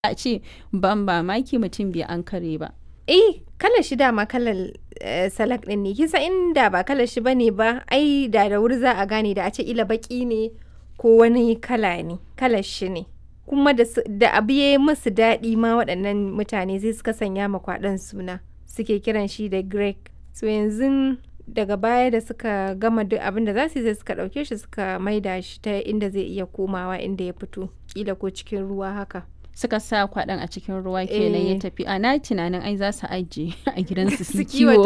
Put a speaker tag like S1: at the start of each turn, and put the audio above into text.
S1: a ce ban mamaki mutum bai an kare ba
S2: eh kalar shi dama kalar eh, salak din ne kisa inda ba kalar shi bane ba ai da da wuri za a gane da a ce ila baki ne ko wani kala ne kalar shi ne kuma da, su- da abu ya yi musu daɗi ma waɗannan mutane sai suka sanya ma kwaɗon suna suke kiran shi da greg so yanzu daga baya da suka gama duk abin da za su yi sai suka ɗauke shi suka maida shi ta inda zai iya komawa inda ya fito kila ko cikin ruwa haka
S1: suka sa kwaɗon a cikin ruwa kenan ya
S2: Eh.
S1: tafi a na tunanin ai za su ajiye a gidansu su
S2: Su
S1: kiwo